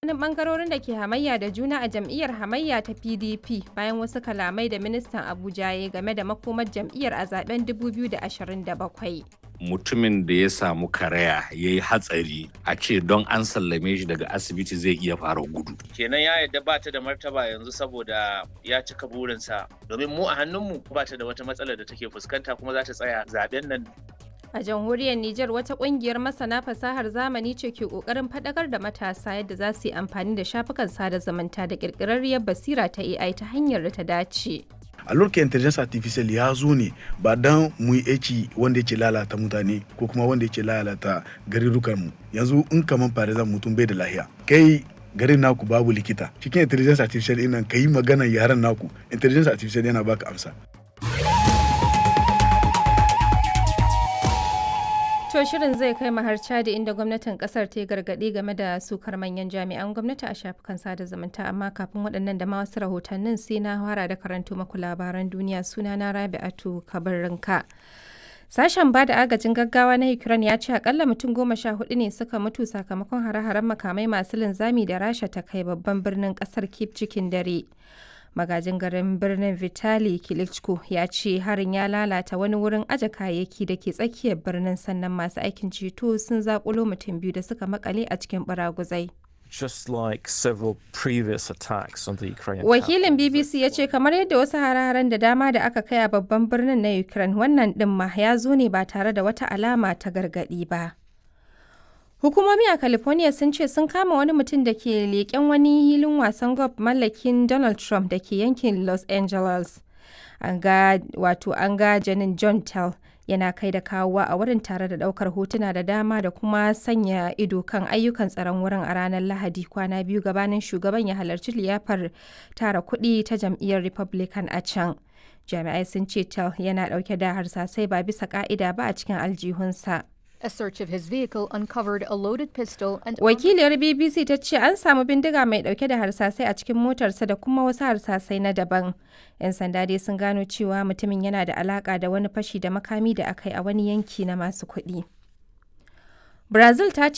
tsakanin bangarorin da ke hamayya da juna a jam'iyyar hamayya ta PDP bayan wasu kalamai da ministan Abuja ya game da makomar jam'iyyar a zaben 2027. mutumin da ya samu karaya ya yi hatsari a ce don an sallame shi daga asibiti zai iya fara gudu. kenan ya yadda ba ta da martaba yanzu saboda ya cika burinsa domin mu a hannunmu ba ta da wata matsalar da take fuskanta kuma za ta tsaya zaben nan A jamhuriyar Nijar wata kungiyar masana fasahar zamani ce ke kokarin fadakar da matasa yadda za su yi amfani da shafukan sada zumunta da kirkirarriyar basira ta AI ta hanyar da ta dace. a lokacin intelligence artificial ya zo ne ba dan mu yi aiki wanda yake lalata mutane ko kuma wanda yake lalata garurukan mu yanzu in kaman farizan mutum bai da lahiya kai garin naku babu likita cikin intelligence artificial ɗin nan yi magana yaran naku intelligence artificial yana baka amsa To shirin zai kai har Chadi inda gwamnatin kasar ta yi gargaɗi game da sukar manyan jami'an gwamnati a shafukan sada zumunta amma kafin waɗannan da ma wasu rahotannin sai na fara da karanto maku labaran duniya suna na Rabi'atu Kabarinka. Sashen ba da agajin gaggawa na Ukraine ya ce akalla mutum goma sha hudu ne suka mutu sakamakon hare-haren makamai masu linzami da Rasha ta kai babban birnin kasar Kyiv cikin dare. magajin garin birnin vitali klitschko ya ce harin ya lalata wani wurin aje kayayyaki da ke tsakiyar birnin sannan masu aikin ceto sun zakulo mutum biyu da suka makale a cikin baraguzai just like several previous attacks on the Ukrainian Wakilin BBC ya ce kamar yadda wasu hare-haren da dama da aka kai a babban birnin na Ukraine wannan ɗin ma ya zo ne ba tare da wata alama ta gargaɗi ba. Hukumomi a California sun ce sun kama wani mutum da ke leƙen wani hilin wasan golf mallakin Donald Trump da ke yankin Los Angeles. An ga wato an ga janin John Tell yana kai da kawowa a wurin tare da ɗaukar hotuna da dama da kuma sanya ido kan ayyukan tsaron wurin a ranar Lahadi kwana biyu gabanin shugaban ya halarci liyafar tara kuɗi ta jam'iyyar Republican a can. Jami'ai sun ce Tell yana ɗauke da harsasai ba bisa ƙa'ida ba a cikin aljihunsa. A search of his vehicle uncovered a loaded pistol and Wakiliyar BBC ta ce an samu bindiga mai dauke da harsasai a cikin motarsa da kuma wasu harsasai na daban. 'Yan sanda dai sun gano cewa mutumin yana da alaka da wani fashi da makami da aka yi a wani yanki na masu kuɗi. Brazil ta ce